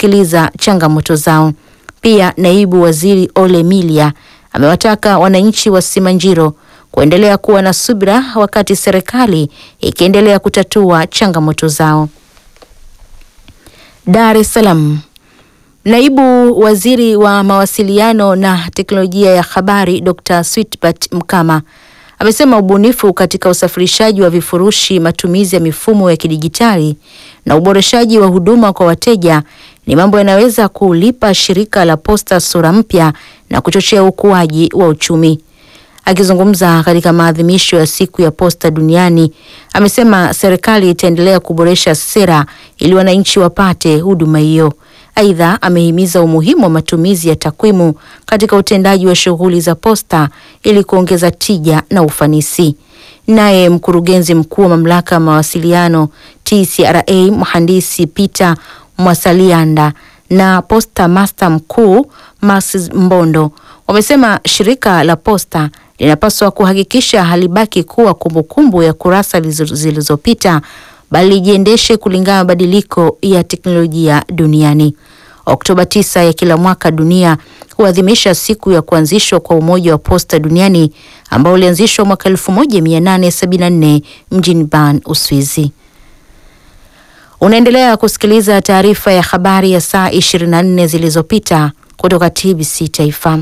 kusikiliza changamoto zao. Pia naibu waziri Ole Milia amewataka wananchi wa Simanjiro kuendelea kuwa na subira wakati serikali ikiendelea kutatua changamoto zao. Dar es Salaam. Naibu waziri wa mawasiliano na teknolojia ya habari Dr. Switbert Mkama amesema ubunifu katika usafirishaji wa vifurushi, matumizi ya mifumo ya kidijitali na uboreshaji wa huduma kwa wateja ni mambo yanaweza kulipa shirika la posta sura mpya na kuchochea ukuaji wa uchumi. Akizungumza katika maadhimisho ya siku ya posta duniani, amesema serikali itaendelea kuboresha sera ili wananchi wapate huduma hiyo. Aidha, amehimiza umuhimu wa matumizi ya takwimu katika utendaji wa shughuli za posta ili kuongeza tija na ufanisi. Naye mkurugenzi mkuu wa mamlaka ya mawasiliano TCRA mhandisi Peter Mwasalianda na posta master mkuu Mars Mbondo wamesema shirika la posta linapaswa kuhakikisha halibaki kuwa kumbukumbu ya kurasa zilizopita bali lijiendeshe kulingana na mabadiliko ya teknolojia duniani. Oktoba 9 ya kila mwaka dunia huadhimisha siku ya kuanzishwa kwa Umoja wa Posta Duniani ambao ulianzishwa mwaka 1874 mjini Bern, Uswizi. Unaendelea kusikiliza taarifa ya habari ya saa 24 zilizopita kutoka TBC Taifa.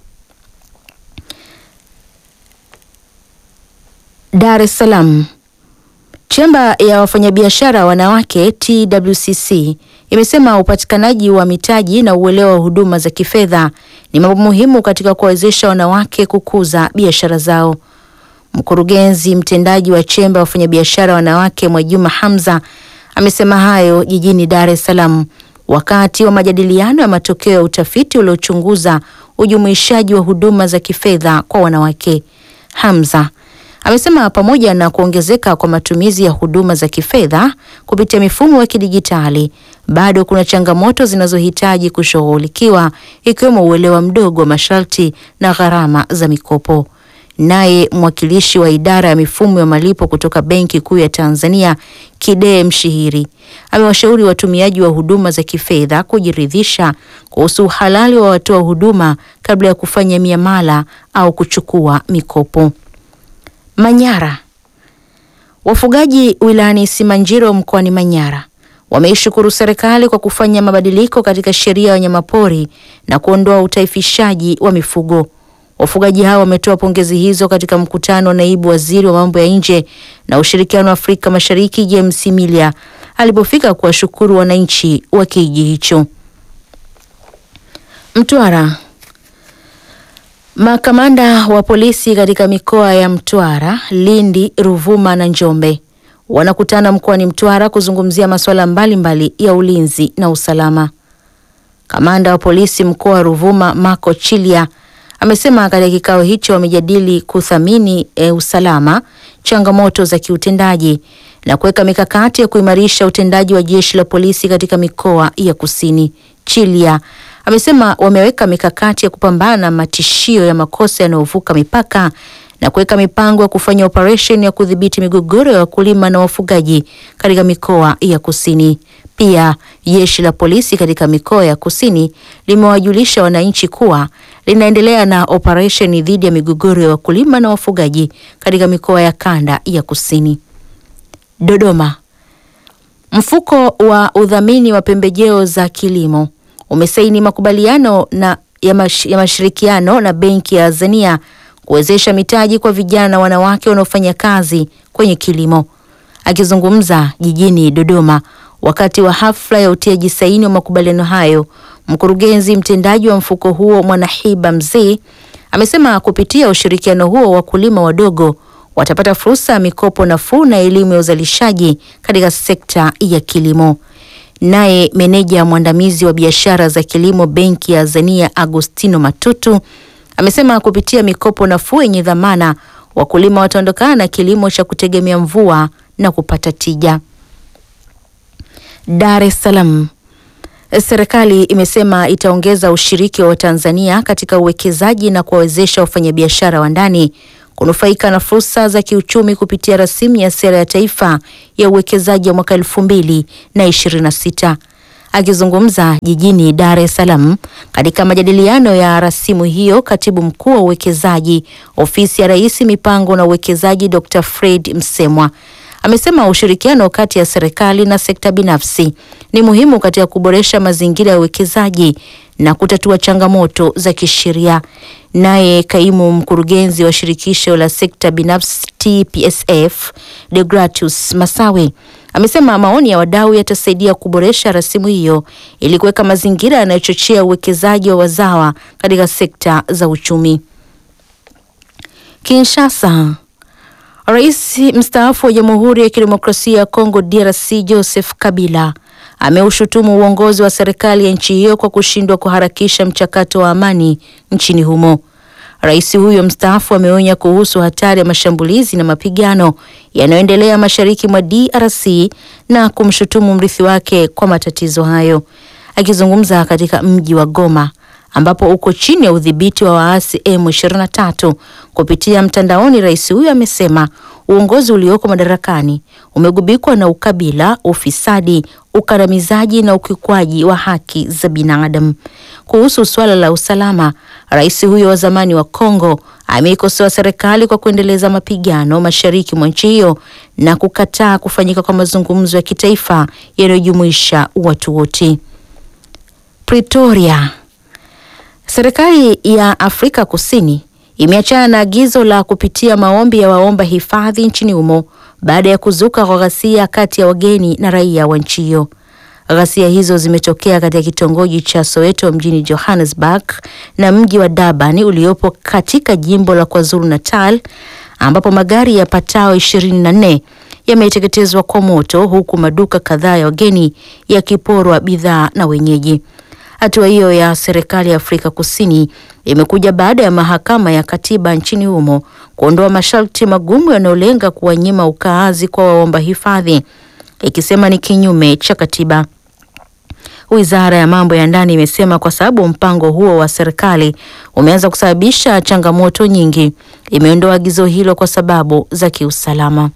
Dar es Salaam. Chemba ya wafanyabiashara wanawake TWCC imesema upatikanaji wa mitaji na uelewa wa huduma za kifedha ni mambo muhimu katika kuwawezesha wanawake kukuza biashara zao. Mkurugenzi mtendaji wa chemba ya wafanyabiashara wanawake Mwajuma Hamza amesema hayo jijini Dar es Salaam wakati wa majadiliano ya matokeo ya utafiti uliochunguza ujumuishaji wa huduma za kifedha kwa wanawake. Hamza amesema pamoja na kuongezeka kwa matumizi ya huduma za kifedha kupitia mifumo ya kidijitali, bado kuna changamoto zinazohitaji kushughulikiwa ikiwemo uelewa mdogo wa masharti na gharama za mikopo. Naye mwakilishi wa idara ya mifumo ya malipo kutoka Benki Kuu ya Tanzania, Kidee Mshihiri, amewashauri watumiaji wa huduma za kifedha kujiridhisha kuhusu uhalali wa watoa huduma kabla ya kufanya miamala au kuchukua mikopo. Manyara. Wafugaji wilayani Simanjiro mkoani Manyara wameishukuru serikali kwa kufanya mabadiliko katika sheria ya wanyamapori na kuondoa utaifishaji wa mifugo. Wafugaji hao wametoa pongezi hizo katika mkutano wa naibu waziri wa mambo ya nje na ushirikiano wa Afrika Mashariki James Milia alipofika kuwashukuru wananchi wa kijiji hicho. Mtwara. Makamanda wa polisi katika mikoa ya Mtwara, Lindi, Ruvuma na Njombe wanakutana mkoani Mtwara kuzungumzia masuala mbalimbali ya ulinzi na usalama. Kamanda wa polisi mkoa wa Ruvuma, Marco Chilia, amesema katika kikao hicho wamejadili kuthamini e, usalama, changamoto za kiutendaji na kuweka mikakati ya kuimarisha utendaji wa jeshi la polisi katika mikoa ya kusini. Chilia amesema wameweka mikakati ya kupambana na matishio ya makosa yanayovuka mipaka na kuweka mipango ya kufanya operesheni ya kudhibiti migogoro ya wakulima na wafugaji katika mikoa ya kusini. Pia jeshi la polisi katika mikoa ya kusini limewajulisha wananchi kuwa linaendelea na operesheni dhidi ya migogoro ya wakulima na wafugaji katika mikoa ya kanda ya kusini. Dodoma. Mfuko wa udhamini wa pembejeo za kilimo umesaini makubaliano na ya, mash, ya mashirikiano na benki ya Azania kuwezesha mitaji kwa vijana na wanawake wanaofanya kazi kwenye kilimo. Akizungumza jijini Dodoma wakati wa hafla ya utiaji saini wa makubaliano hayo, mkurugenzi mtendaji wa mfuko huo Mwanahiba Mzee amesema kupitia ushirikiano huo wakulima wadogo watapata fursa ya mikopo nafuu na elimu ya uzalishaji katika sekta ya kilimo. Naye meneja mwandamizi wa biashara za kilimo benki ya Azania Agostino Matutu amesema kupitia mikopo nafuu yenye dhamana wakulima wataondokana na kilimo cha kutegemea mvua na kupata tija. Dar es Salaam. Serikali imesema itaongeza ushiriki wa Watanzania katika uwekezaji na kuwawezesha wafanyabiashara wa ndani kunufaika na fursa za kiuchumi kupitia rasimu ya sera ya taifa ya uwekezaji wa mwaka elfu mbili na ishirini na sita. Akizungumza jijini Dar es Salaam katika majadiliano ya rasimu hiyo, katibu mkuu wa uwekezaji ofisi ya Rais mipango na uwekezaji Dr. Fred Msemwa amesema ushirikiano kati ya serikali na sekta binafsi ni muhimu katika kuboresha mazingira ya uwekezaji na kutatua changamoto za kisheria. Naye kaimu mkurugenzi wa shirikisho la sekta binafsi TPSF Deogratius Masawe amesema maoni ya wadau yatasaidia kuboresha rasimu hiyo ili kuweka mazingira yanayochochea uwekezaji wa wazawa katika sekta za uchumi. Kinshasa. Rais mstaafu wa Jamhuri ya Kidemokrasia ya Kongo DRC Joseph Kabila ameushutumu uongozi wa serikali ya nchi hiyo kwa kushindwa kuharakisha mchakato wa amani nchini humo. Rais huyo mstaafu ameonya kuhusu hatari ya mashambulizi na mapigano yanayoendelea mashariki mwa DRC na kumshutumu mrithi wake kwa matatizo hayo. Akizungumza katika mji wa Goma ambapo uko chini ya udhibiti wa waasi M23 kupitia mtandaoni, rais huyo amesema uongozi ulioko madarakani umegubikwa na ukabila, ufisadi, ukandamizaji na ukiukwaji wa haki za binadamu. Kuhusu suala la usalama, rais huyo wa zamani wa Kongo ameikosoa serikali kwa kuendeleza mapigano mashariki mwa nchi hiyo na kukataa kufanyika kwa mazungumzo ya kitaifa yanayojumuisha watu wote. Pretoria. Serikali ya Afrika Kusini imeachana na agizo la kupitia maombi ya waomba hifadhi nchini humo baada ya kuzuka kwa ghasia kati ya wageni na raia wa nchi hiyo. Ghasia hizo zimetokea katika kitongoji cha Soweto mjini Johannesburg na mji wa Durban uliopo katika jimbo la KwaZulu Natal ambapo magari yapatao 24 yameteketezwa kwa moto huku maduka kadhaa ya wageni yakiporwa bidhaa na wenyeji. Hatua hiyo ya serikali ya Afrika Kusini imekuja baada ya mahakama ya katiba nchini humo kuondoa masharti magumu yanayolenga kuwanyima ukaazi kwa waomba hifadhi, ikisema ni kinyume cha katiba. Wizara ya mambo ya ndani imesema kwa sababu mpango huo wa serikali umeanza kusababisha changamoto nyingi, imeondoa agizo hilo kwa sababu za kiusalama.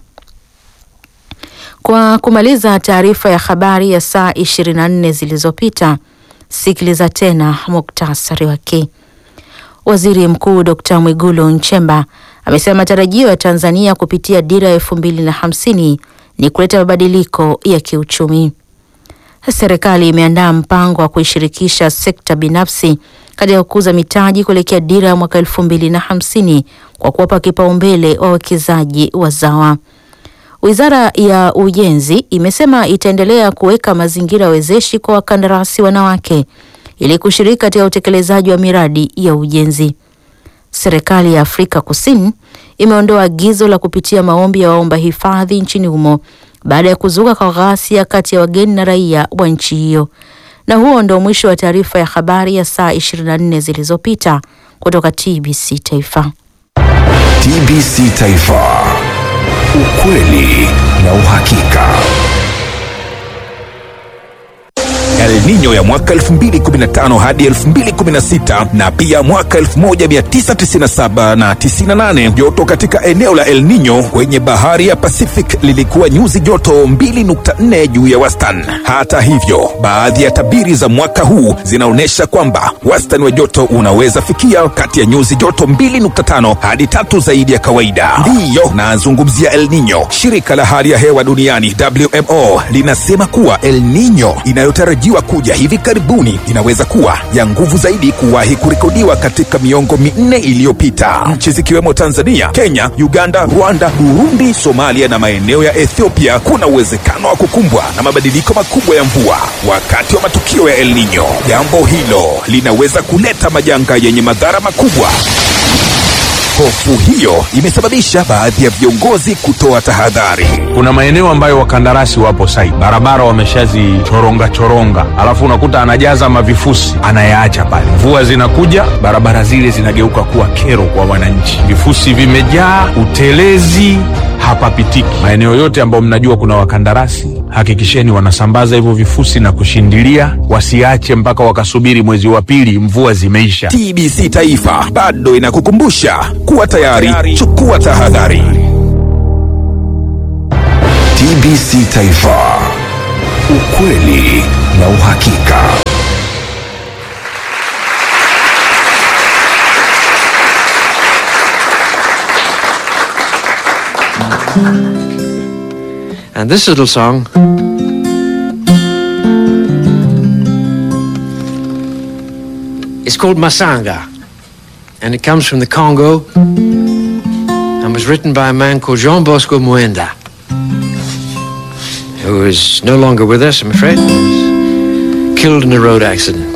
Kwa kumaliza taarifa ya habari ya saa 24 zilizopita, sikiliza tena muktasari wake. Waziri Mkuu Dr. Mwigulu Nchemba amesema matarajio ya Tanzania kupitia dira ya elfu mbili na hamsini ni kuleta mabadiliko ya kiuchumi. Serikali imeandaa mpango wa kuishirikisha sekta binafsi katika kukuza mitaji kuelekea dira ya mwaka elfu mbili na hamsini kwa kuwapa kipaumbele wawekezaji wazawa. Wizara ya Ujenzi imesema itaendelea kuweka mazingira wezeshi kwa wakandarasi wanawake ili kushiriki katika utekelezaji wa miradi ya ujenzi. Serikali ya Afrika Kusini imeondoa agizo la kupitia maombi ya waomba hifadhi nchini humo baada ya kuzuka kwa ghasia kati ya wageni na raia wa nchi hiyo. Na huo ndio mwisho wa taarifa ya habari ya saa 24 zilizopita kutoka TBC Taifa. TBC Taifa. Ukweli na uhakika. El Nino ya mwaka 2015 hadi 2016 na pia mwaka 1997 na 98. Joto katika eneo la El Nino kwenye bahari ya Pacific lilikuwa nyuzi joto 2.4 juu ya wastani. Hata hivyo, baadhi ya tabiri za mwaka huu zinaonyesha kwamba wastani wa joto unaweza fikia kati ya nyuzi joto 2.5 hadi tatu zaidi ya kawaida. Ndiyo nazungumzia El Nino. Shirika la hali ya hewa duniani WMO linasema kuwa El Nino inayotarajiwa kuja hivi karibuni inaweza kuwa ya nguvu zaidi kuwahi kurekodiwa katika miongo minne iliyopita. Nchi zikiwemo Tanzania, Kenya, Uganda, Rwanda, Burundi, Somalia na maeneo ya Ethiopia kuna uwezekano wa kukumbwa na mabadiliko makubwa ya mvua wakati wa matukio ya El Nino. Jambo hilo linaweza kuleta majanga yenye madhara makubwa. Hofu hiyo imesababisha baadhi ya viongozi kutoa tahadhari. Kuna maeneo ambayo wakandarasi wapo site, barabara wameshazichoronga choronga, alafu unakuta anajaza mavifusi anayaacha pale. Mvua zinakuja, barabara zile zinageuka kuwa kero kwa wananchi, vifusi vimejaa, utelezi hapapitiki. Maeneo yote ambayo mnajua kuna wakandarasi, hakikisheni wanasambaza hivyo vifusi na kushindilia, wasiache mpaka wakasubiri mwezi wa pili mvua zimeisha. TBC Taifa bado inakukumbusha kuwa tayari, chukua tahadhari. TBC Taifa, ukweli na uhakika. And this little song is called Masanga. And it comes from the Congo and was written by a man called Jean Bosco Muenda, who is no longer with us, I'm afraid. He was killed in a road accident.